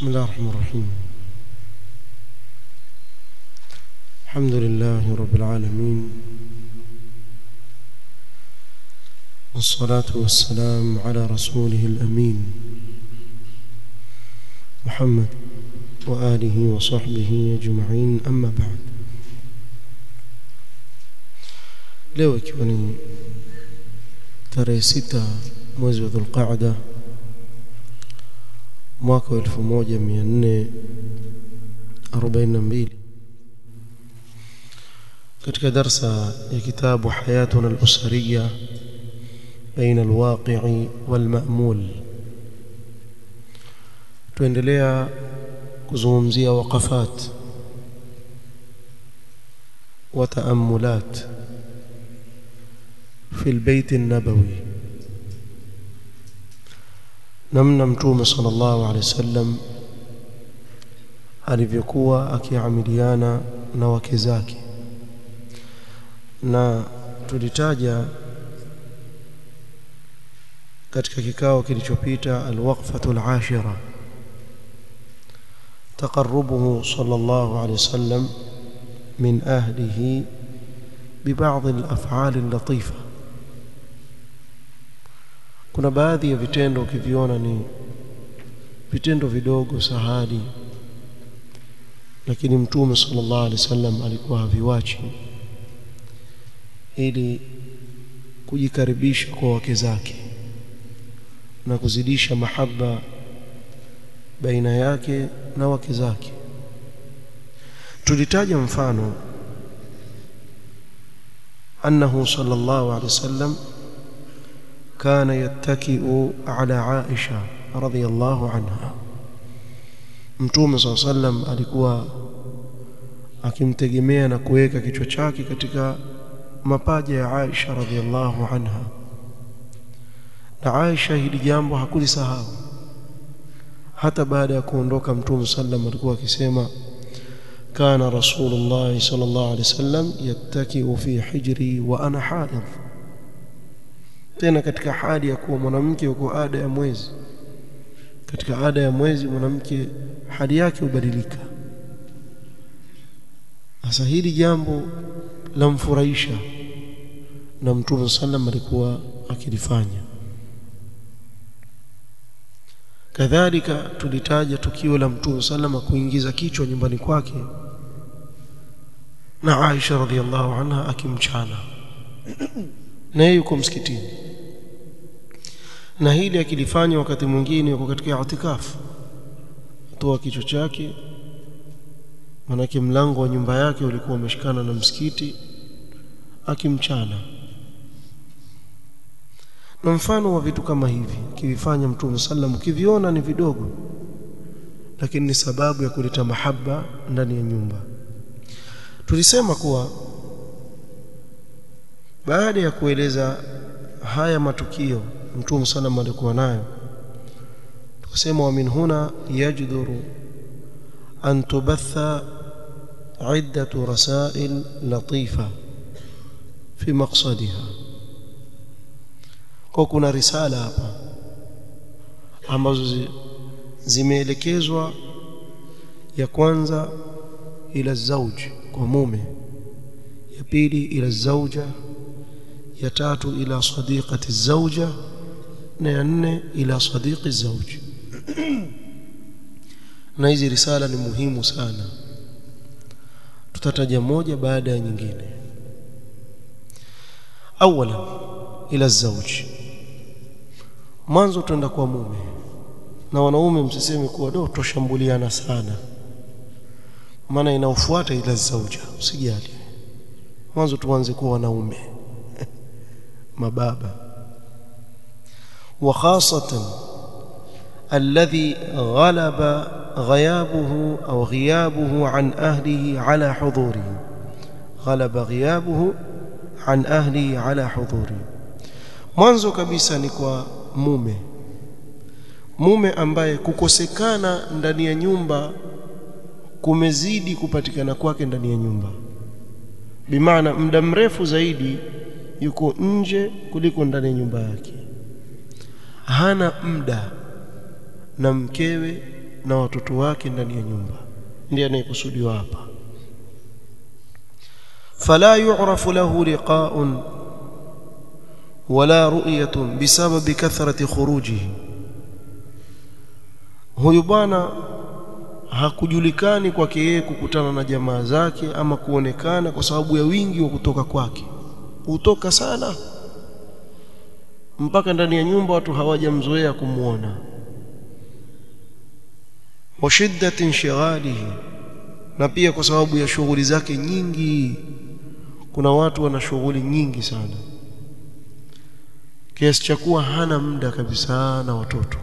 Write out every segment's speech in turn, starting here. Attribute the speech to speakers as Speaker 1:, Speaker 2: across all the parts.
Speaker 1: بسم الله الرحمن الرحيم الحمد لله رب العالمين والصلاة والسلام على رسوله الأمين محمد وآله وصحبه أجمعين أما بعد leo ikiwa ni tarehe sita mwezi wa dhulqaada mwaka wa elfu moja mia nne arobaini na mbili katika darsa ya kitabu hayatuna alusariya baina alwaqi'i walma'mul tuendelea kuzungumzia waqafat wa taammulat في البيت النبوي namna mtume sallallahu alaihi wasallam alivyokuwa akiamiliana na wake zake na tulitaja katika kikao kilichopita alwaqfatu alashira taqarrubuhu sallallahu alaihi wasallam min ahlihi ببعض الافعال اللطيفه kuna baadhi ya vitendo ukiviona ni vitendo vidogo sahali lakini mtume sallallahu alaihi wasallam alikuwa haviwachi ili kujikaribisha kwa wake zake na kuzidisha mahaba baina yake na wake zake tulitaja mfano annahu sallallahu alaihi wasallam كان يتكئ على عائشة رضي الله عنها mtume saa sallam alikuwa akimtegemea na kuweka kichwa chake katika mapaja ya Aisha radhiallahu anha na Aisha hili jambo hakulisahau hata baada ya kuondoka mtume sallam alikuwa akisema kana rasulullah sallallahu alaihi wasallam yattakiu fi hijri wa ana haidh tena katika hali ya kuwa mwanamke yuko ada ya mwezi katika ada ya mwezi mwanamke hali yake hubadilika sasa hili jambo lamfurahisha na mtume sallam alikuwa akilifanya kadhalika tulitaja tukio la mtume sallam kuingiza kichwa nyumbani kwake na Aisha radhiallahu anha akimchana na yeye yuko msikitini na hili akilifanya wakati mwingine yuko katika itikafu toa kichwa chake manake mlango wa nyumba yake ulikuwa umeshikana na msikiti akimchana na mfano wa vitu kama hivi kivifanya mtume sallam ukiviona ni vidogo lakini ni sababu ya kuleta mahaba ndani ya nyumba tulisema kuwa baada ya kueleza haya matukio mtume sallam alikuwa nayo tukasema wa min huna yajduru an tubatha iddatu rasail latifa fi maqsadiha kwa kuna risala hapa ambazo zimeelekezwa ya kwanza ila zauj kwa mume ya pili ila zauja ya tatu ila sadiqati zauja na ya nne ila sadiqi zauji na hizi risala ni muhimu sana tutataja moja baada ya nyingine awala ila zauji mwanzo tuenda kwa mume na wanaume msiseme kuwa do toshambuliana sana maana inaofuata ila zauja usijali mwanzo tuanze kuwa wanaume mababa وخاصة الذي غلب غيابه أو غيابه عن أهله على حضوره غلب غيابه عن أهله على حضوره mwanzo kabisa ni kwa mume mume ambaye kukosekana ndani ya nyumba kumezidi kupatikana kwake ndani ya nyumba bimaana muda mrefu zaidi yuko nje kuliko ndani ya nyumba yake hana muda na mkewe na watoto wake ndani ya nyumba ndiye anayekusudiwa hapa fala yu'rafu lahu liqa'un wala ru'yatun bisababi kathrati khurujihi huyu bwana hakujulikani kwake yeye kukutana na jamaa zake ama kuonekana kwa sababu ya wingi wa kutoka kwake hutoka sana mpaka ndani ya nyumba watu hawajamzoea kumuona wa shiddati inshighalihi na pia kwa sababu ya shughuli zake nyingi kuna watu wana shughuli nyingi sana kiasi cha kuwa hana muda kabisa na watoto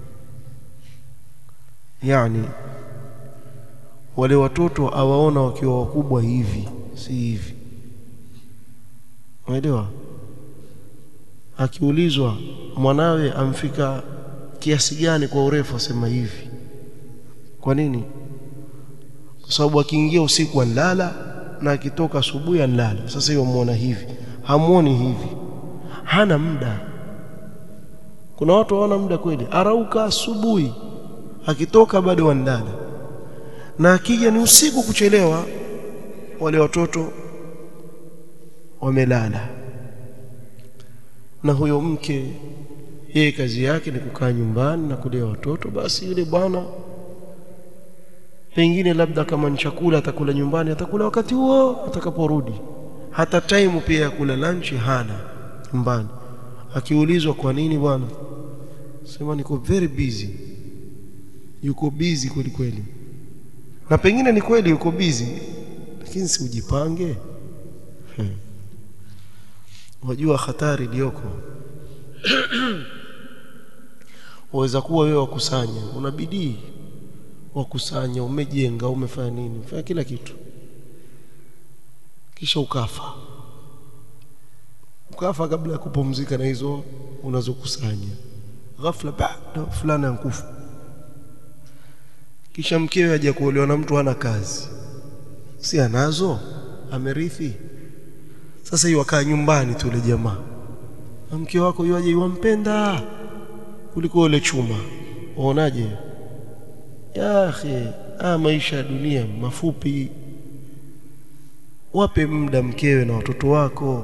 Speaker 1: yani wale watoto awaona wakiwa wakubwa hivi si hivi unaelewa akiulizwa mwanawe amfika kiasi gani kwa urefu asema hivi kwa nini kwa sababu akiingia usiku anlala na akitoka asubuhi anlala sasa hiyo muona hivi hamuoni hivi hana muda kuna watu hawana muda kweli arauka asubuhi akitoka bado wanlala na akija ni usiku kuchelewa wale watoto wamelala na huyo mke yeye kazi yake ni kukaa nyumbani na kulea watoto basi yule bwana pengine labda kama ni chakula atakula nyumbani atakula wakati huo atakaporudi hata time pia ya kula lunch hana nyumbani akiulizwa kwa nini bwana sema niko very busy yuko busy kweli kweli na pengine ni kweli yuko busy lakini si ujipange hmm. wajua hatari iliyoko waweza kuwa wewe wakusanya una bidii wakusanya umejenga umefanya nini fanya kila kitu kisha ukafa ukafa kabla ya kupumzika na hizo unazokusanya ghafla baada fulani ankufa kisha mkewe aje kuolewa na mtu hana kazi si anazo amerithi sasa hiyo akaa nyumbani tu ile jamaa mke wako yuaje yuampenda kuliko ile chuma waonaje ya akhi ah maisha ya dunia mafupi wape muda mkewe na watoto wako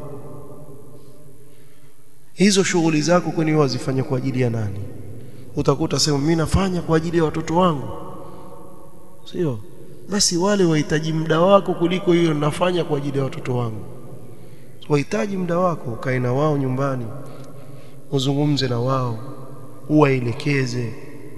Speaker 1: hizo shughuli zako kwani wazifanya kwa ajili ya nani utakuta sema mimi nafanya kwa ajili ya watoto wangu sio basi wale wahitaji muda wako kuliko hiyo nafanya kwa ajili ya watoto wangu wahitaji muda wako ukae na wao nyumbani uzungumze na wao uwaelekeze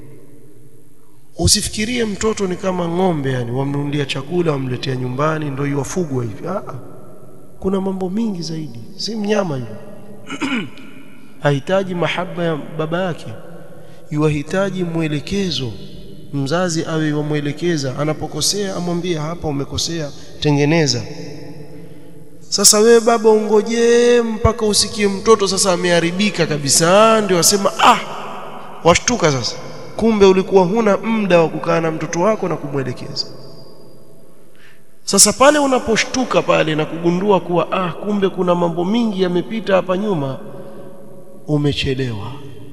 Speaker 1: usifikirie mtoto ni kama ng'ombe yani wamnunulia chakula wamletea nyumbani ndio iwafugwa hivi ah kuna mambo mingi zaidi si mnyama yule hahitaji mahaba ya baba yake yuwahitaji mwelekezo mzazi awe wamwelekeza anapokosea amwambie hapa umekosea tengeneza sasa wewe baba ungojee mpaka usikie mtoto sasa ameharibika kabisa ndio wasema ah washtuka sasa kumbe ulikuwa huna muda wa kukaa na mtoto wako na kumwelekeza sasa pale unaposhtuka pale na kugundua kuwa ah kumbe kuna mambo mingi yamepita hapa nyuma umechelewa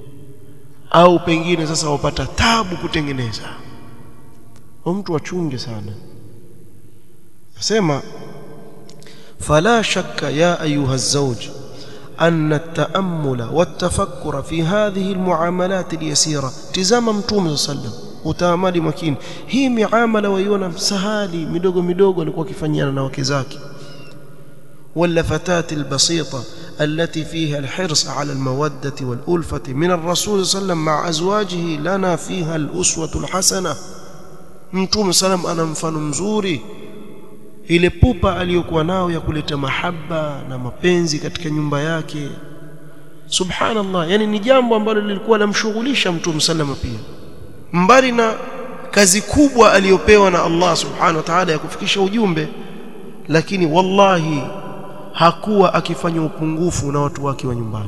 Speaker 1: au pengine sasa wapata tabu kutengeneza mtu achunge sana nasema fala shakka ya ayuha الزوج أن التأمل والتفكر في هذه المعاملات اليسيرة تزام متوم صلى الله عليه وسلم utaamali makini hii miamala waiona msahali midogo midogo alikuwa akifanyana na wake zake واللفتات البسيطة التي فيها الحرص على المودة والألفة من الرسول صلى الله عليه وسلم مع أزواجه لنا فيها الأسوة الحسنة mtume salam ana mfano mzuri ile pupa aliyokuwa nao ya kuleta mahaba na mapenzi katika nyumba yake subhanallah yani ni jambo ambalo lilikuwa lamshughulisha mtume salama pia mbali na kazi kubwa aliyopewa na Allah subhanahu wa ta'ala ya kufikisha ujumbe lakini wallahi hakuwa akifanya upungufu na watu wake wa nyumbani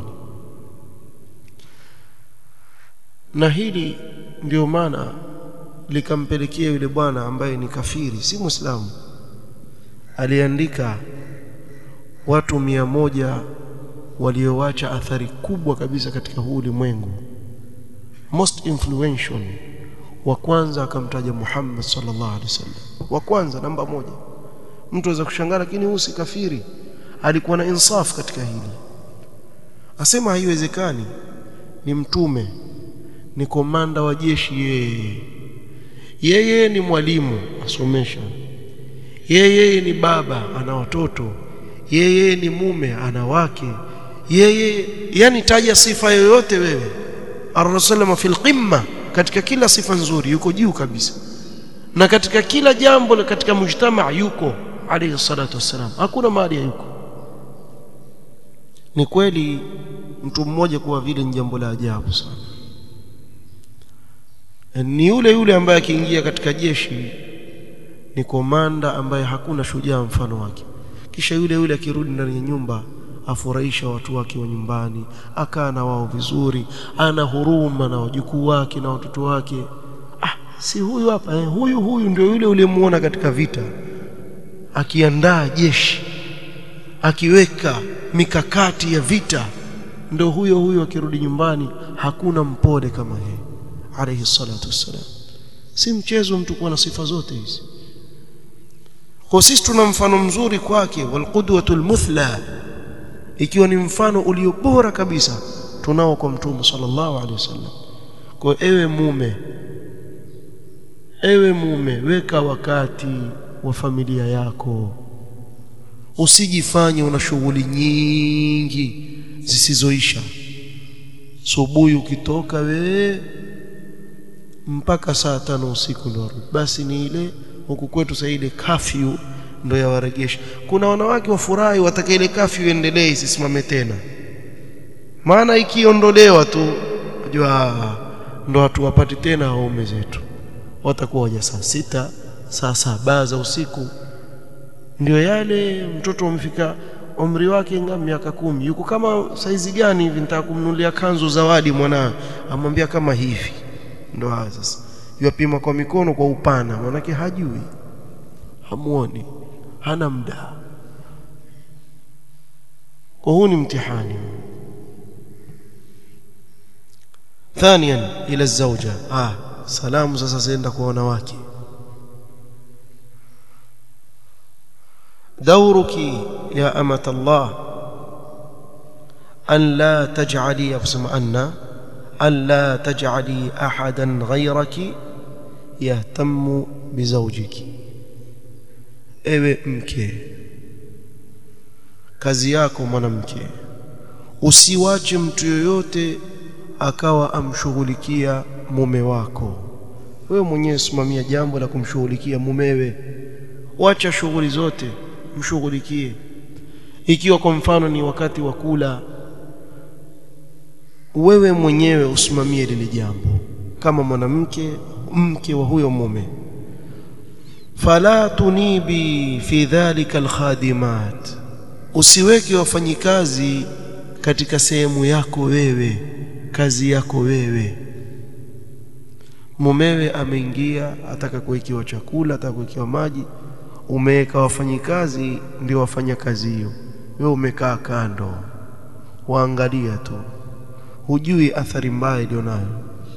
Speaker 1: na hili ndio maana likampelekea yule bwana ambaye ni kafiri si muislamu aliandika watu mia moja walioacha athari kubwa kabisa katika huu ulimwengu most influential wa kwanza akamtaja Muhammad sallallahu alaihi wasallam wa kwanza namba moja mtu aweza kushangaa lakini huyu si kafiri alikuwa na insaf katika hili asema haiwezekani ni mtume ni komanda wa jeshi yeye yeye ni mwalimu asomesha yeye ni baba ana watoto yeye ni mume ana wake yeye yani taja sifa yoyote wewe ar-rasulullah fil qimma katika kila sifa nzuri yuko juu kabisa na katika kila jambo katika mujtama yuko alayhi salatu wassalam hakuna mahali yuko ni kweli mtu mmoja kuwa vile ni jambo la ajabu sana ni yule yule ambaye akiingia katika jeshi ni komanda ambaye hakuna shujaa mfano wake kisha yule yule akirudi ndani ya nyumba afurahisha watu wake wa nyumbani akaa na wao vizuri ana huruma na wajukuu wake na watoto wake ah si huyu hapa eh, huyu huyu ndio yule uliyemuona katika vita akiandaa jeshi akiweka mikakati ya vita ndio huyo huyo akirudi nyumbani hakuna mpole kama yeye alayhi salatu wassalam si mchezo mtu kuwa na sifa zote hizi kwa sisi tuna mfano mzuri kwake walqudwatul muthla ikiwa ni mfano ulio bora kabisa tunao kwa mtume sallallahu alaihi wasallam kwa ewe mume ewe mume weka wakati wa familia yako usijifanye una shughuli nyingi zisizoisha subuhi ukitoka wewe mpaka saa tano usiku ndo basi ni ile huku kwetu sasa ile kafyu ndo yawaregesha kuna wanawake wafurahi wataka ile kafyu iendelee isisimame tena maana ikiondolewa tu unajua ndo watu wapati tena waume zetu watakuwa waja saa sita saa saba za usiku ndio yale mtoto amefika umri wake nga miaka kumi yuko kama saizi gani hivi nitaka kumnunulia kanzu zawadi mwanawe amwambia kama hivi ndo haya sasa yapima kwa mikono kwa upana manake hajui hamuoni hana muda kwa huu ni mtihani ثانيا الى الزوجه ah salamu sasa zenda kwa wanawake دورك يا أمة الله أن لا تجعلي أقسم أن أن لا تجعلي أحدا غيرك يهتم بزوجك ewe mke kazi yako mwanamke usiwache mtu yoyote akawa amshughulikia mume wako wewe mwenyewe simamia jambo la kumshughulikia mumewe wacha shughuli zote mshughulikie ikiwa kwa mfano ni wakati wa kula wewe mwenyewe usimamie lile jambo kama mwanamke mke wa huyo mume fala tunibi fi dhalika alkhadimat usiweke wafanyikazi katika sehemu yako wewe kazi yako wewe mumewe ameingia ataka kuwekewa chakula ataka kuwekewa maji umeweka wafanyikazi ndio wafanya kazi hiyo wewe umekaa kando waangalia tu hujui athari mbaya ilionayo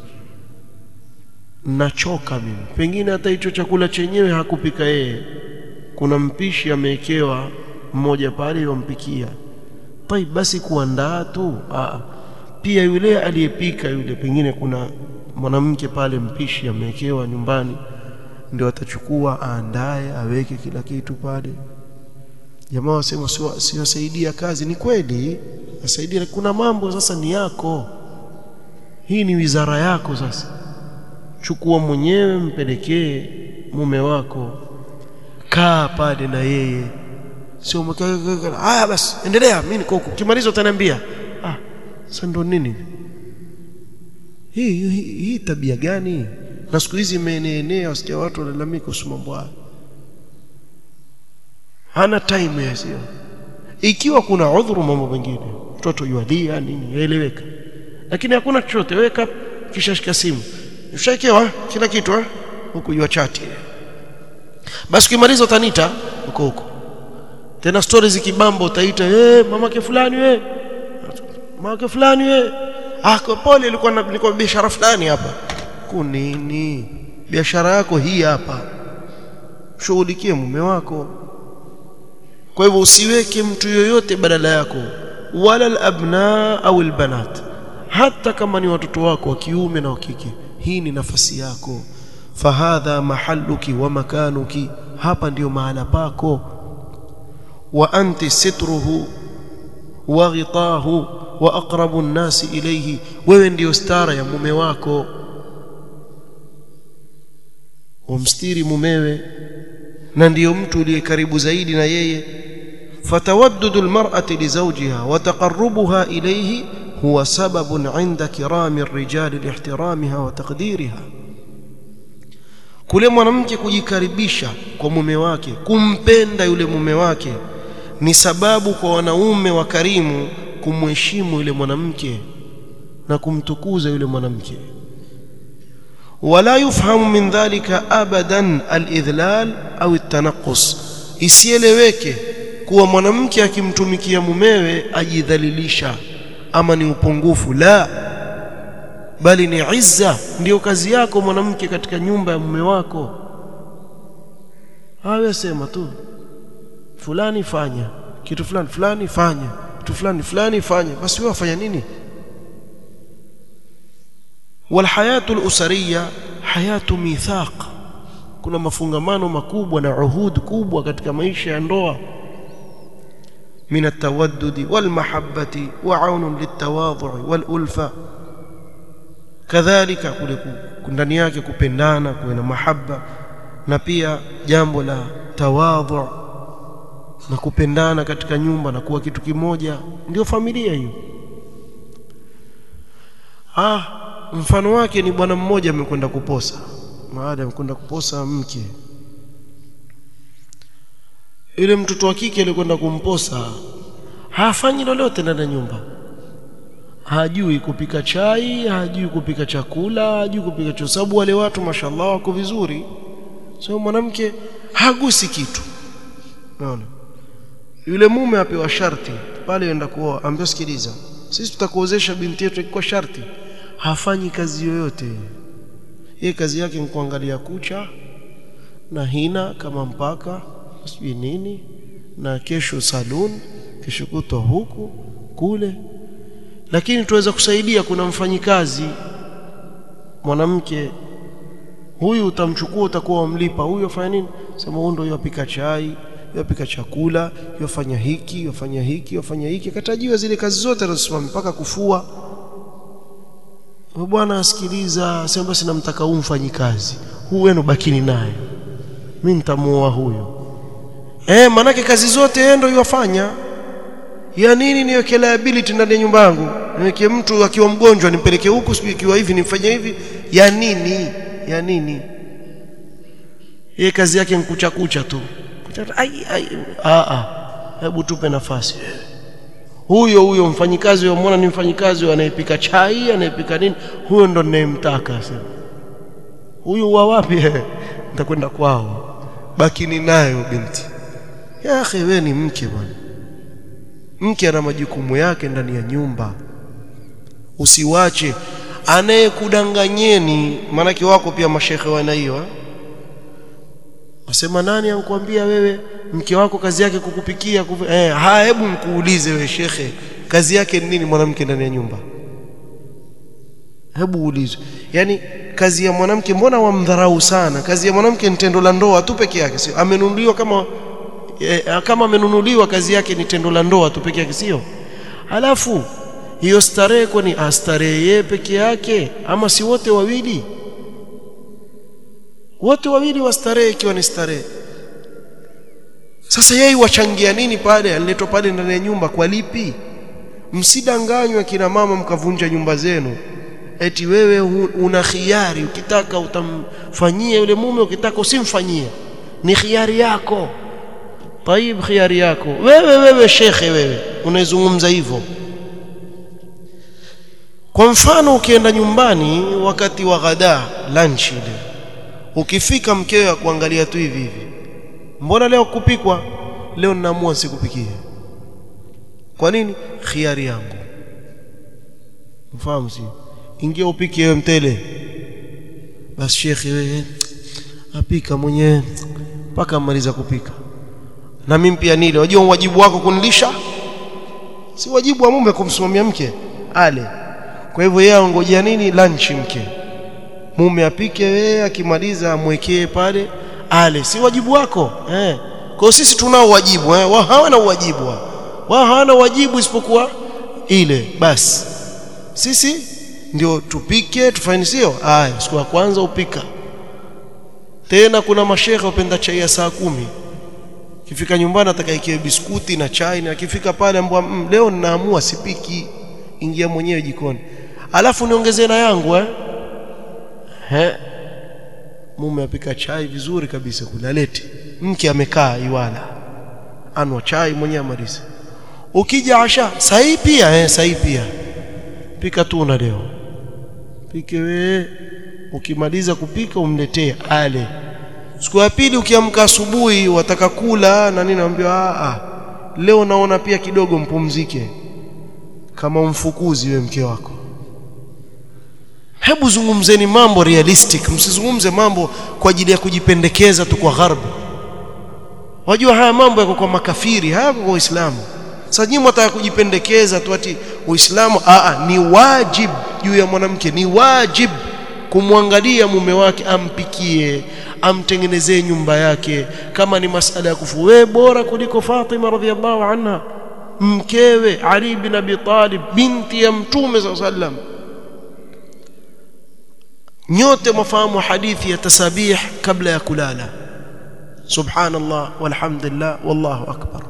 Speaker 1: nachoka mimi pengine hata hicho chakula chenyewe hakupika yeye kuna mpishi amewekewa mmoja pale yompikia tai basi kuandaa tu Aa, pia yule aliyepika yule pengine kuna mwanamke pale mpishi amewekewa nyumbani ndio atachukua aandae aweke kila kitu pale jamaa wasema siwasaidia kazi ni kweli asaidia kuna mambo sasa ni yako hii ni wizara yako sasa chukua mwenyewe mpelekee mume wako kaa pale na yeye sio haya basi endelea mimi niko huko kimaliza utaniambia ah sasa ndo nini hii, hii, hii tabia gani na siku hizi imeenea wasikia watu walalamika kuhusu mambo haya hana time ya sio ikiwa kuna udhuru mambo mengine mtoto yualia nini yaeleweka lakini hakuna chochote weka kisha shika simu ushaikewa kila kitu eh huku yua chati basi ukimaliza utanita huko huko tena stories zikibamba utaita eh mamake fulani we mamake fulani we ah kwa pole ilikuwa nilikuwa biashara fulani hapa kunini biashara yako hii hapa shughulikie mume wako kwa hivyo usiweke mtu yoyote badala yako wala alabna au albanat hata kama ni watoto wako wa kiume na wa kike hii ni nafasi yako fahadha mahalluki wa makanuki hapa ndiyo mahala pako wa anti sitruhu wa ghitahu wa aqrabu nnasi ilayhi wewe ndiyo stara ya mume wako umstiri mumewe na ndiyo mtu uliye karibu zaidi na yeye fatawaddudu almar'ati li zawjiha wa taqarrubuha ilayhi huwa sababun 'inda kirami ar-rijali lihtiramiha wa taqdiriha kule mwanamke kujikaribisha kwa mume wake kumpenda yule mume wake ni sababu kwa wanaume wakarimu kumheshimu yule mwanamke na kumtukuza yule mwanamke wala yufhamu min dhalika abadan alidhlal au at-tanaqqus isieleweke kuwa mwanamke akimtumikia mumewe ajidhalilisha ama ni upungufu la bali ni izza ndiyo kazi yako mwanamke katika nyumba ya mume wako hawe sema tu fulani fanya kitu fulani fulani fanya kitu fulani fulani fanya basi wewe wafanya nini walhayatu alusariya hayatu mithaq kuna mafungamano makubwa na uhud kubwa katika maisha ya ndoa من التودد والمحبة وعون للتواضع والألفة كذلك ndani yake kupendana kuwe na mahaba na pia jambo la tawadhu na kupendana katika nyumba na kuwa kitu kimoja ndio familia hiyo ah mfano wake ni bwana mmoja amekwenda kuposa baada ya kwenda kuposa mke yule mtoto wa kike alikwenda kumposa hafanyi lolote ndani ya nyumba hajui kupika chai hajui kupika chakula hajui kupika cho sababu wale watu mashallah wako vizuri so mwanamke hagusi kitu unaona yule mume apewa sharti pale enda kuoa ambia sikiliza sisi tutakuozesha binti yetu kwa sharti hafanyi kazi yoyote yeye kazi yake ni kuangalia kucha na hina kama mpaka sijui nini na kesho salon kesho kutwa huku kule lakini tuweza kusaidia kuna mfanyikazi mwanamke huyu utamchukua utakuwa umlipa huyu afanya nini sema huyu ndio yapika chai yapika chakula yafanya hiki yafanya hiki yafanya hiki katajiwa zile kazi zote anazosimama mpaka kufua bwana asikiliza sema basi namtaka huyu mfanyikazi huyu wenu bakini naye mimi nitamuoa huyo Eh, manake kazi zote yeye ndio yafanya. Ya nini niweke liability ndani ya nyumba yangu? Niweke mtu akiwa mgonjwa nimpeleke huku, sijui ikiwa hivi nimfanye hivi. Ya nini? Ya nini? Yeye kazi yake nkucha kucha tu. Kucha ai ai a a. Hebu tupe nafasi wewe. Huyo huyo mfanyikazi unamwona ni mfanyikazi anayepika chai, anayepika nini? Huyo ndo ninayemtaka sasa. Huyu wa wapi? Nitakwenda kwao. Bakini nayo binti ya akhi wewe ni mke bwana mke ana majukumu yake ndani ya nyumba usiwache anayekudanganyeni maanake wako pia mashekhe wana hiyo wasema nani ankuambia wewe mke wako kazi yake kukupikia kufu... eh, ha hebu mkuulize wewe shekhe kazi yake ni nini mwanamke ndani ya nyumba hebu uulizwe yani kazi ya mwanamke mbona wamdharau sana kazi ya mwanamke ni tendo la ndoa tu peke yake sio amenunuliwa kama e, kama amenunuliwa kazi yake ni tendo la ndoa tu peke yake sio halafu hiyo starehe kwani astarehe yeye peke yake ama si wote wawili wote wawili wastarehe ikiwa ni starehe sasa yeye wachangia nini pale aliletwa pale ndani ya nyumba kwa lipi msidanganywe kina mama mkavunja nyumba zenu eti wewe una khiari ukitaka utamfanyia yule mume ukitaka usimfanyie ni khiari yako طيب khiari yako wewe wewe shekhe wewe unaizungumza hivyo kwa mfano ukienda nyumbani wakati wa ghada lunch ile ukifika mkeo kuangalia tu hivi hivi mbona leo kupikwa leo ninaamua sikupikie kwa nini khiari yangu mfahamu si ingia upike wewe mtele basi shekhi wewe apika mwenyewe mpaka amaliza kupika na mimi pia nile wajua wajibu wako kunilisha si wajibu wa mume kumsimamia mke ale kwa hivyo yeye angojea nini lunch mke mume apike wewe akimaliza amwekee pale ale si wajibu wako eh kwa sisi tunao wajibu eh wao hawana wajibu wao hawana wajibu isipokuwa ile basi sisi ndio tupike tufanye sio haya siku ya kwanza upika tena kuna mashehe wapenda chai ya saa kumi kifika nyumbani atakayekiwe biskuti na chai na akifika pale ambwa mm, leo ninaamua sipiki ingia mwenyewe jikoni alafu niongezee na yangu eh he mume apika chai vizuri kabisa kule alete mke amekaa iwala anwa chai mwenyewe amalize ukija asha sahi pia eh sahi pia pika tu na leo pike wewe ukimaliza kupika umletee ale siku ya pili ukiamka asubuhi wataka kula na nini naambia a a leo naona pia kidogo mpumzike kama umfukuzi we mke wako hebu zungumzeni mambo realistic msizungumze mambo kwa ajili ya kujipendekeza tu kwa gharbu wajua haya mambo yako kwa makafiri hayako kwa Uislamu sasa nyinyi mtaka kujipendekeza tu ati Uislamu a a ni wajib juu ya mwanamke ni wajib kumwangalia mume wake ampikie amtengenezee nyumba yake kama ni masala ya kufu wewe bora kuliko Fatima radhiallahu anha mkewe Ali bin Abi Talib binti ya mtume sallallahu alaihi wasallam nyote mfahamu hadithi ya tasabih kabla ya kulala subhanallah walhamdulillah wallahu akbar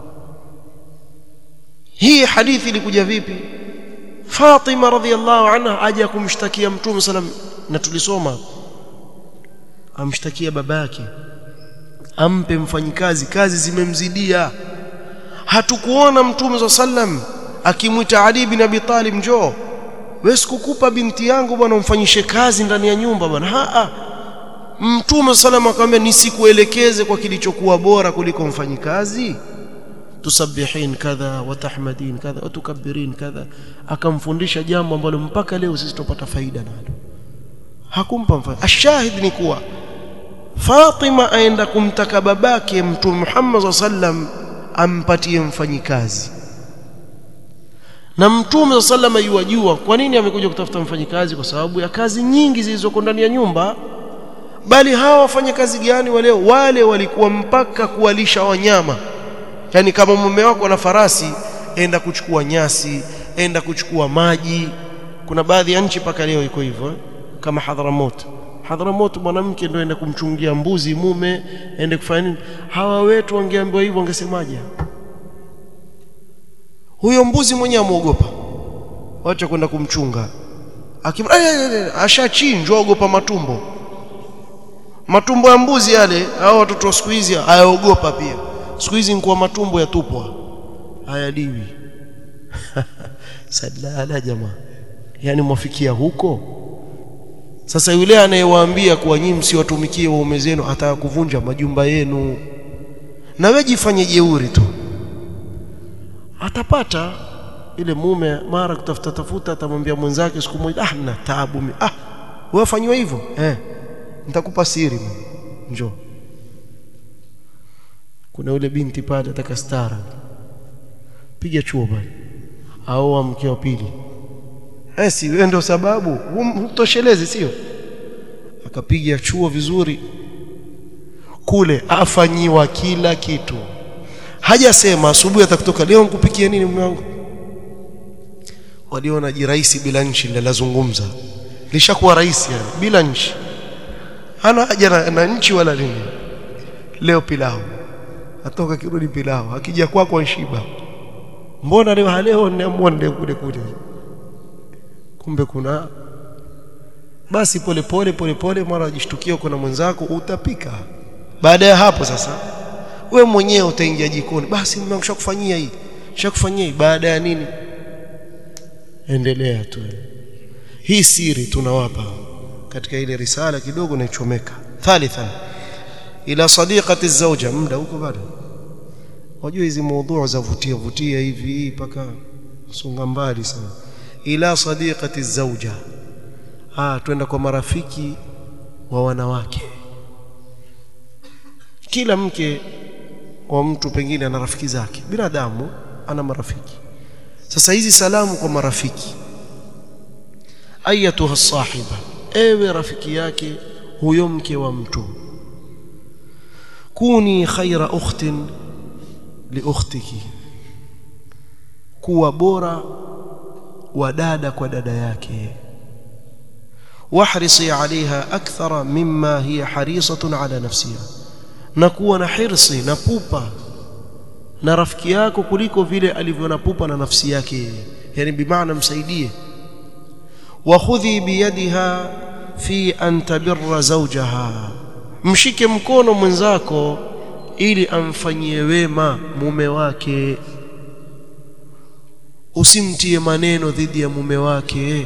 Speaker 1: hii hadithi ilikuja vipi Fatima radhiallahu anha aje kumshtakia mtume sallam na tulisoma amshtakia babake ampe mfanyikazi kazi zimemzidia hatukuona mtume sallam akimwita Ali bin Abi Talib njoo wewe sikukupa binti yangu bwana umfanyishe kazi ndani ya nyumba bwana a mtume sallam akamwambia nisikuelekeze kwa kilichokuwa bora kuliko mfanyikazi tusabbihin kadha wa tahmadin kadha wa tukabbirin kadha akamfundisha jambo ambalo mpaka leo sisi tupata faida nalo hakumpa mfano ashahid ni kuwa Fatima aenda kumtaka babake mtume Muhammad sallam ampatie mfanyikazi na mtume sallam yuwajua kwa nini amekuja kutafuta mfanyikazi kwa sababu ya kazi nyingi zilizoko ndani ya nyumba bali hawa wafanya kazi gani wale wale walikuwa mpaka kuwalisha wanyama yani kama mume wako ana farasi enda kuchukua nyasi enda kuchukua maji kuna baadhi ya nchi paka leo iko hivyo kama Hadhramut Hadhramut mwanamke ndio enda kumchungia mbuzi mume ende kufanya nini hawa wetu wangeambiwa hivyo wangesemaje huyo mbuzi mwenyewe amuogopa wacha kwenda kumchunga ashachinjwa ogopa matumbo matumbo ya mbuzi yale hao watoto wa siku hizi hayaogopa pia siku hizi nkuwa matumbo yatupwa hayaliwi sadala jamaa yani mwafikia huko sasa yule anayewaambia kuwa nyinyi msiwatumikie waume zenu ataka kuvunja majumba yenu na wewe jifanye jeuri tu atapata ile mume mara kutafuta tafuta atamwambia mwenzake siku moja ah na taabu ah wewe fanywa hivyo eh nitakupa siri njoo kuna yule binti pale ataka stara piga chuo pale au mke wa pili eh si wewe ndio sababu utoshelezi sio akapiga chuo vizuri kule afanyiwa kila kitu hajasema asubuhi atakutoka leo nikupikie nini mume wangu waliona jiraisi bila nchi ndio lazungumza lishakuwa rais yani bila nchi hana haja na, na nchi wala nini leo pilau atoka kirudi pilau akija kwako kwa shiba mbona leo leo niamwonde kule kule kumbe kuna basi pole pole pole pole mara ajishtukia uko na mwenzako utapika baada ya hapo sasa we mwenyewe utaingia jikoni basi mume kufanyia hii shakufanyia hii baada ya nini endelea tu hii siri tunawapa katika ile risala kidogo naichomeka thalithan ila sadiqati zawja muda huko bado wajua hizi mada za vutia vutia hivi mpaka songa mbali sana ila sadiqati zawja ah twenda kwa marafiki wa wanawake kila mke wa mtu pengine ana rafiki zake binadamu ana marafiki sasa hizi salamu kwa marafiki ayatuha sahiba ewe rafiki yake huyo mke wa mtu kuni khaira ukhtin li ukhtiki kuwa bora wa dada kwa dada yake wahrisi alaiha akthara mimma hiya harisatun ala nafsiha na kuwa na hirsi na pupa na rafiki yako kuliko vile alivyo na pupa na nafsi yake yeye yani bimaana msaidie wa khudhi biyadiha fi an tabirra zawjaha mshike mkono mwenzako ili amfanyie wema mume wake usimtie maneno dhidi ya mume wake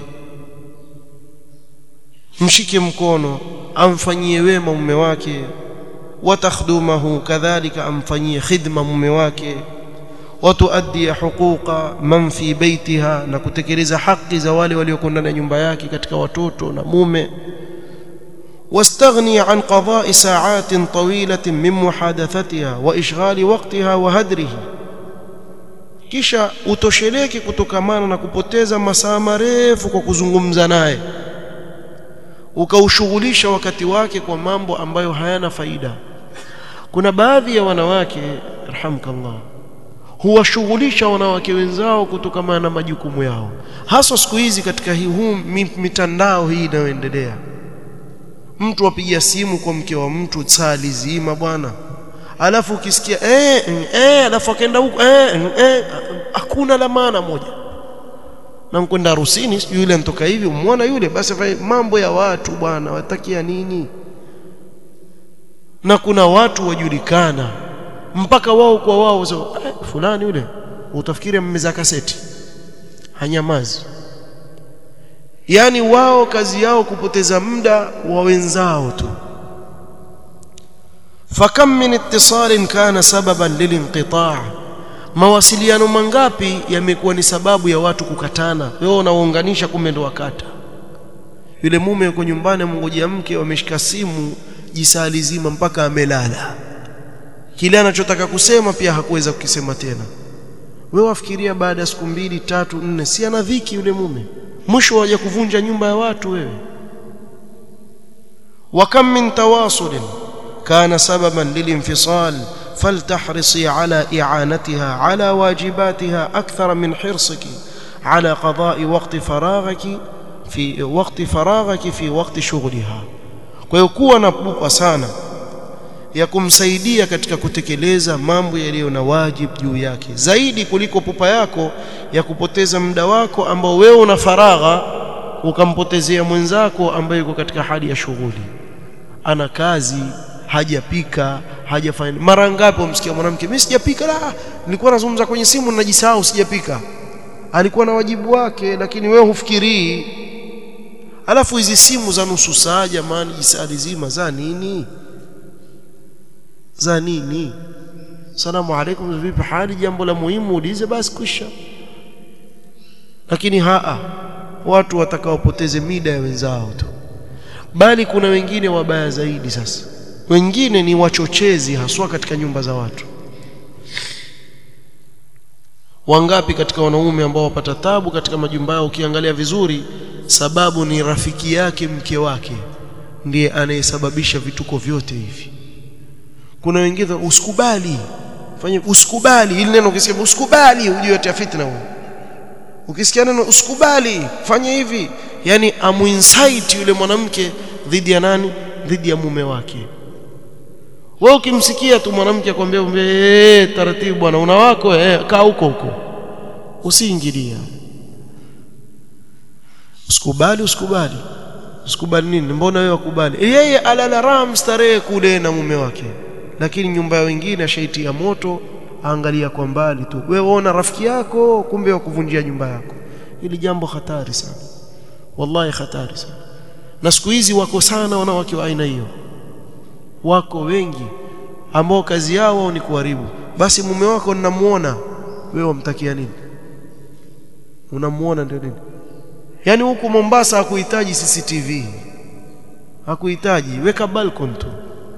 Speaker 1: mshike mkono amfanyie wema mume wake watakhdumahu kadhalika amfanyie khidma mume wake watuaddi huquqa man fi baitiha na kutekeleza haki za wale walioko ndani ya nyumba yake katika watoto na mume واستغني عن قضاء ساعات طويلة من محادثتها وإشغال وقتها وهدره kisha utosheleke kutokamana na kupoteza masaa marefu kwa kuzungumza naye ukaushughulisha wakati wake kwa mambo ambayo hayana faida kuna baadhi ya wanawake rahamkallah huwashughulisha wanawake wenzao kutokamana na majukumu yao hasa siku hizi katika hii huu mitandao hii inayoendelea mtu apiga simu kwa mke wa mtu saa lizima bwana alafu ukisikia eh eh alafu akaenda huko eh eh hakuna la maana moja na mkwenda harusini sijui yule anatoka hivi umwona yule basi mambo ya watu bwana watakia nini na kuna watu wajulikana mpaka wao kwa wao so, eh, fulani yule utafikiri mmeza kaseti hanyamazi yani wao kazi yao kupoteza muda wa wenzao tu fakam min ittisalin kana sababan lilinqita' mawasiliano mangapi yamekuwa ni sababu ya watu kukatana wewe unaunganisha kumbe ndo wakata yule mume yuko nyumbani mngojea mke wameshika simu jisali zima mpaka amelala kile anachotaka kusema pia hakuweza kukisema tena wewe wafikiria baada ya siku mbili tatu nne si ana dhiki yule mume mwisho waje kuvunja nyumba ya watu wewe wa kam min tawasul kana sababan lilinfisal فلتحرصي على إعانتها على واجباتها أكثر من حرصك على قضاء وقت فراغك في وقت فراغك في وقت شغلها kwa na pupa sana ya kumsaidia katika kutekeleza mambo yaliyo na wajibu juu yake zaidi kuliko pupa yako ya kupoteza muda wako ambao wewe una faragha ukampotezea mwenzako ambaye yuko katika hali ya shughuli ana kazi hajapika hajafanya mara ngapi umsikia mwanamke mimi sijapika la nilikuwa nazungumza kwenye simu najisahau sijapika alikuwa na wajibu wake lakini wewe hufikirii alafu hizi simu za nusu saa jamani jisali zima za nini za nini salamu alaikum vipi hali jambo la muhimu ulize basi kwisha lakini haa watu watakaopoteze mida ya wenzao tu bali kuna wengine wabaya zaidi sasa wengine ni wachochezi haswa katika nyumba za watu wangapi katika wanaume ambao wapata tabu katika majumba yao ukiangalia vizuri sababu ni rafiki yake mke wake ndiye anayesababisha vituko vyote hivi kuna wengine usikubali fanye usikubali ili neno ukisikia usikubali ujue tia fitna huo ukisikia neno usikubali fanye hivi yani amuinsight yule mwanamke dhidi ya nani dhidi ya mume wake wewe ukimsikia tu mwanamke akwambia eh taratibu bwana una wako eh kaa huko huko usiingilia usikubali usikubali usikubali nini mbona wewe wakubali yeye alala ram starehe kule na mume wake lakini nyumba ya wengine ashaitia moto angalia kwa mbali tu wewe ona rafiki yako kumbe wakuvunjia nyumba yako hili jambo hatari sana wallahi hatari sana na siku hizi wako sana wanawake wa aina hiyo wako wengi ambao kazi yao ni kuharibu basi mume wako ninamuona wewe wamtakia nini unamuona ndio nini yani huku Mombasa hakuhitaji CCTV hakuhitaji weka balcony tu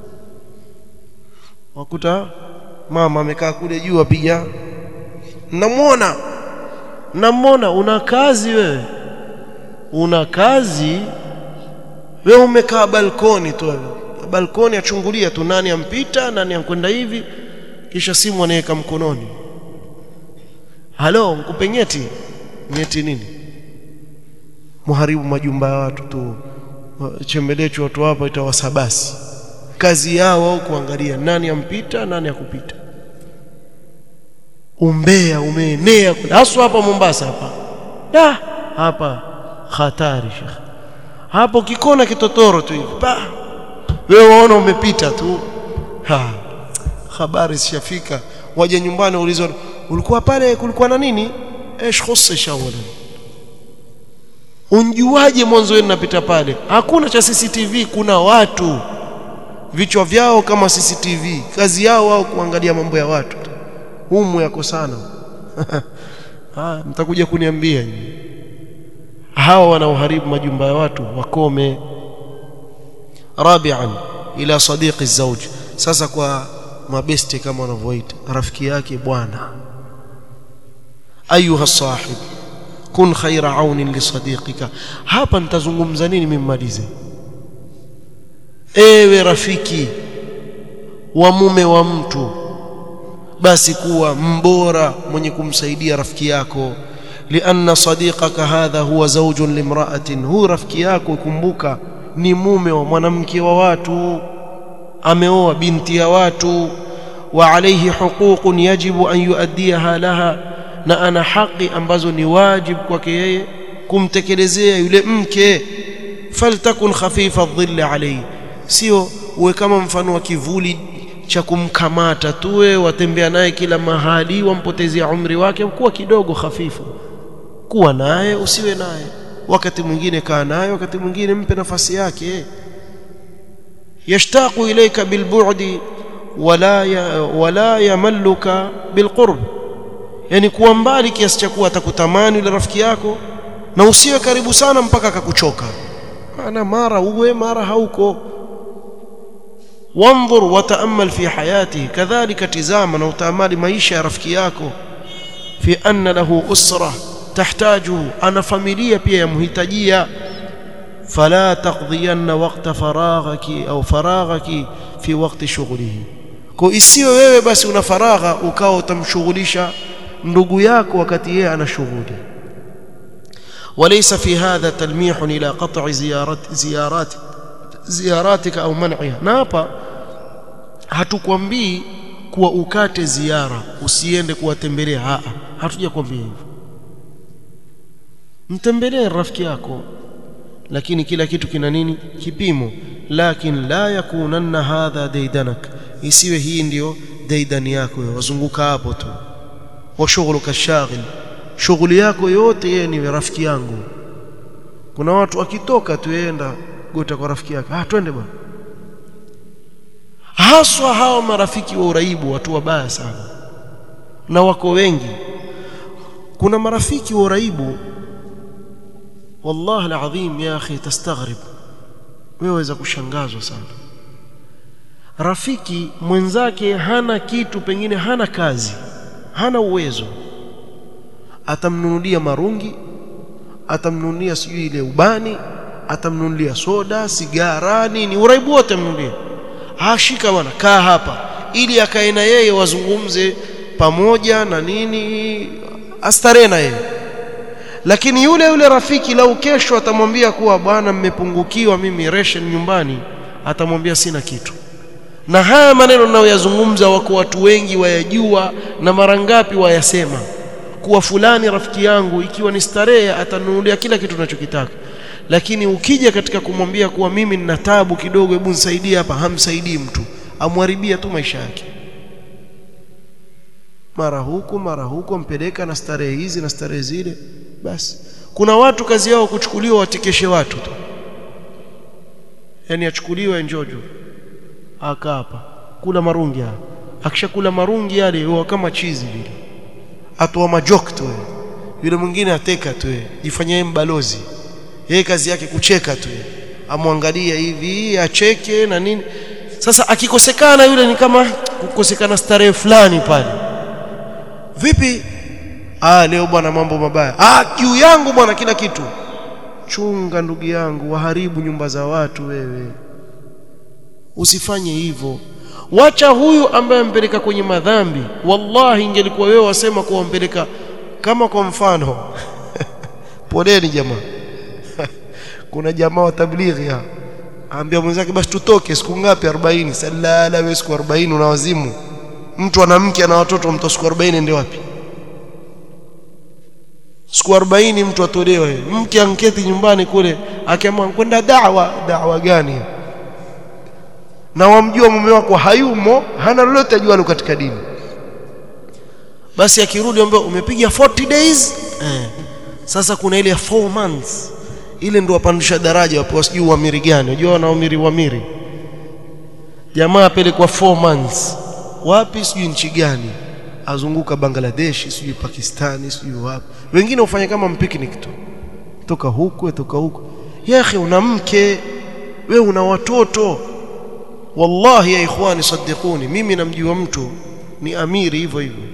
Speaker 1: wakuta mama amekaa kule juu apiga namwona namwona una kazi wewe una kazi wewe umekaa balkoni tu wewe balkoni achungulia tu nani ampita nani ankwenda hivi kisha simu anaweka mkononi halo mkupe nyeti nyeti nini muharibu majumba ya watu tu chembelecho watu hapa itawasabasi kazi yao au kuangalia nani ampita nani akupita umbea umeenea haswa hapa Mombasa hapa da hapa hatari shekh hapo kikona kitotoro tu hivi pa wewe waona umepita tu ha habari zishafika waje nyumbani ulizwa ulikuwa pale kulikuwa na nini ايش خصش اولا unjuaje mwanzo wenu napita pale hakuna cha CCTV kuna watu vichwa vyao kama CCTV kazi yao wao kuangalia mambo ya watu humu yako sana ah mtakuja kuniambia hawa wanaoharibu majumba ya watu wakome rabi'an ila sadiqi zawj sasa kwa mabesti kama wanavyoita rafiki yake bwana ayuha sahib kun khaira aunin li sadiqika hapa nitazungumza nini mimmalize ewe rafiki wa mume wa mtu basi kuwa mbora mwenye kumsaidia rafiki yako lianna sadiqaka hadha huwa zawjun limra'atin hu rafiki yako kumbuka ni mume wa mwanamke wa watu ameoa binti ya watu wa alayhi huququn yajibu an yuaddiha laha na ana haki ambazo ni wajibu kwake yeye kumtekelezea yule mke faltakun khafifa dhilli alayhi sio uwe kama mfano wa kivuli cha kumkamata tuwe watembea naye kila mahali wampotezea umri wake kuwa kidogo hafifu kuwa naye usiwe naye wakati mwingine kaa naye wakati mwingine mpe nafasi yake yashtaqu ilayka bilbu'di wala ya, wala yamalluka bilqurb yani kuwa mbali kiasi cha kuwa atakutamani yule rafiki yako na usiwe karibu sana mpaka akakuchoka maana mara uwe mara hauko وانظر وتامل في حياته كذلك تزاما وتامل maisha ya rafiki yako في ان له اسره تحتاجه انا familia pia yamhitajia فلا تقضين وقت فراغك او فراغك في وقت شغله kwa isiwe wewe basi una faragha ukao utamshughulisha ndugu yako wakati yeye ana shughuli وليس في هذا تلميح الى قطع زيارات زيارات زياراتك au man'iha na hapa hatukwambii kuwa ukate ziara usiende kuwatembelea a hatujakwambia hivyo mtembelee rafiki yako lakini kila kitu kina nini kipimo lakin la yakunanna hadha daidanak isiwe hii ndiyo daidani yako wazunguka hapo tu wa shughuluka shaghil shughuli yako yote yeye ni rafiki yangu kuna watu akitoka tuenda gota kwa rafiki yake ah twende bwana haswa hao marafiki wa uraibu watu wabaya sana na wako wengi kuna marafiki wa uraibu wallahi alazim ya akhi tastaghrib wewe waweza kushangazwa sana rafiki mwenzake hana kitu pengine hana kazi hana uwezo atamnunulia marungi atamnunulia sijui ile ubani atamnunulia soda sigara nini uraibu wote amnunulia ashika bwana kaa hapa ili akae na yeye wazungumze pamoja na nini astarehe na yeye lakini yule yule rafiki lau kesho atamwambia kuwa bwana mmepungukiwa mimi ration nyumbani atamwambia sina kitu na haya maneno ninayoyazungumza wako watu wengi wayajua na mara ngapi wayasema kuwa fulani rafiki yangu ikiwa ni starehe atanunulia kila kitu tunachokitaka lakini ukija katika kumwambia kuwa mimi nina tabu kidogo hebu nisaidie hapa hamsaidii mtu amharibia tu maisha yake mara huku mara huku mpeleka na starehe hizi na starehe zile basi kuna watu kazi yao kuchukuliwa watikeshe watu tu yani achukuliwe njojo aka hapa kula marungi hapa akishakula marungi yale huwa kama chizi vile atoa majok tu yule mwingine ateka tu jifanyie mbalozi yeye kazi yake kucheka tu amwangalia hivi acheke na nini sasa akikosekana yule ni kama kukosekana starehe fulani pale vipi ah leo bwana mambo mabaya ah juu yangu bwana kila kitu chunga ndugu yangu waharibu nyumba za watu wewe usifanye hivyo wacha huyu ambaye ampeleka kwenye madhambi wallahi ingelikuwa wewe wasema kuwa ampeleka kama kwa mfano poleni jamaa kuna jamaa wa tablighi aambia mwenzake basi tutoke siku ngapi 40 salala wewe siku 40 una wazimu mtu ana mke na watoto mtu siku 40 ende wapi siku 40 mtu atolewe mke anketi nyumbani kule akiamua kwenda da'wa da'wa gani na wamjua mume wako hayumo hana lolote ajualo katika dini basi akirudi ambaye umepiga 40 days eh. sasa kuna ile 4 months ile ndio wapandisha daraja wapewa sijui uamiri gani unajua wanaamiri uamiri jamaa apelekwa 4 months wapi sijui nchi gani azunguka Bangladesh sijui Pakistani sijui wapi wengine hufanya kama mpicnic tu toka huku toka huku ya akhi una mke we una watoto wallahi ya ikhwani saddiquni mimi namjua mtu ni amiri hivyo hivyo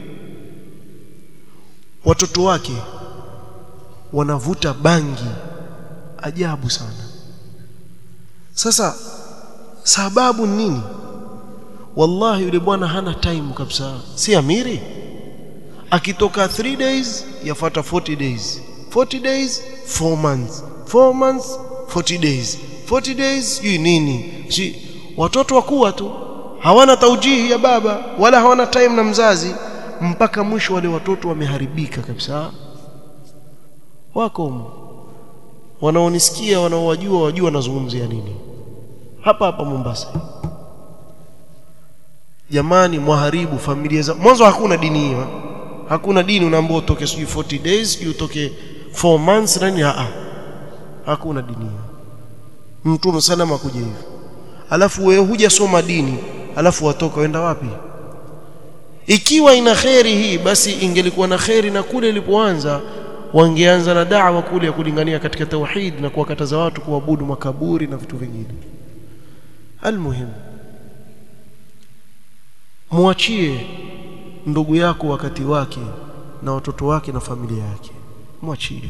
Speaker 1: watoto wake wanavuta bangi ajabu sana sasa sababu nini wallahi yule bwana hana time kabisa si amiri akitoka 3 days yafuata 40 days 40 days 4 months 4 months 40 days 40 days sijui nini si watoto wakuwa tu hawana taujihi ya baba wala hawana time na mzazi mpaka mwisho wale watoto wameharibika kabisa wako wanaonisikia wanaowajua wajua wanazungumzia nini hapa hapa Mombasa jamani mwaharibu familia za mwanzo hakuna dini hiyo hakuna dini unaambiwa utoke sijui 40 days sijui utoke 4 months nani a hakuna dini hiyo mtume salama kuja hivyo alafu wewe hujasoma dini alafu watoka wenda wapi ikiwa ina kheri hii basi ingelikuwa na kheri na kule ilipoanza wangeanza na da'wa kule ya kulingania katika tauhid na kuwakataza watu kuabudu makaburi na vitu vingine almuhimu muachie ndugu yako wakati wake na watoto wake na familia yake mwachie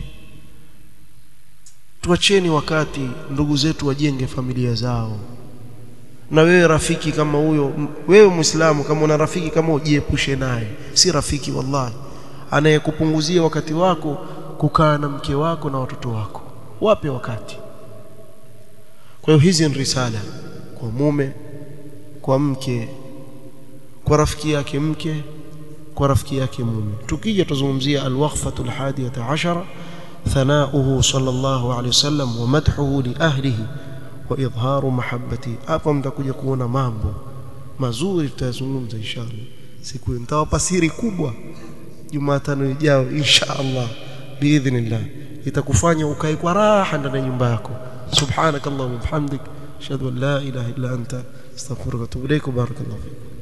Speaker 1: tuacheni wakati ndugu zetu wajenge familia zao na wewe rafiki kama huyo wewe muislamu kama una rafiki kama ujiepushe naye si rafiki wallahi anayekupunguzia wakati wako kukaa na mke wako na watoto wako wape wakati kwa hiyo hizi ni risala kwa mume kwa mke kwa rafiki yake mke kwa rafiki yake mume tukija tuzungumzia alwaqfatu alhadiyata ashara thanauhu sallallahu alayhi wasallam wa madhuhu li ahlihi wa idharu mahabbati hapa mtakuja kuona mambo mazuri tutayazungumza inshallah siku nitawapa siri kubwa Jumatano ijayo insha Allah biidhnillah itakufanya ukae kwa raha ndani ya nyumba yako subhanakallahumma bihamdik ashhadu an la ilaha illa anta astaghfiruka wa atubu ilaik barakallahu fiik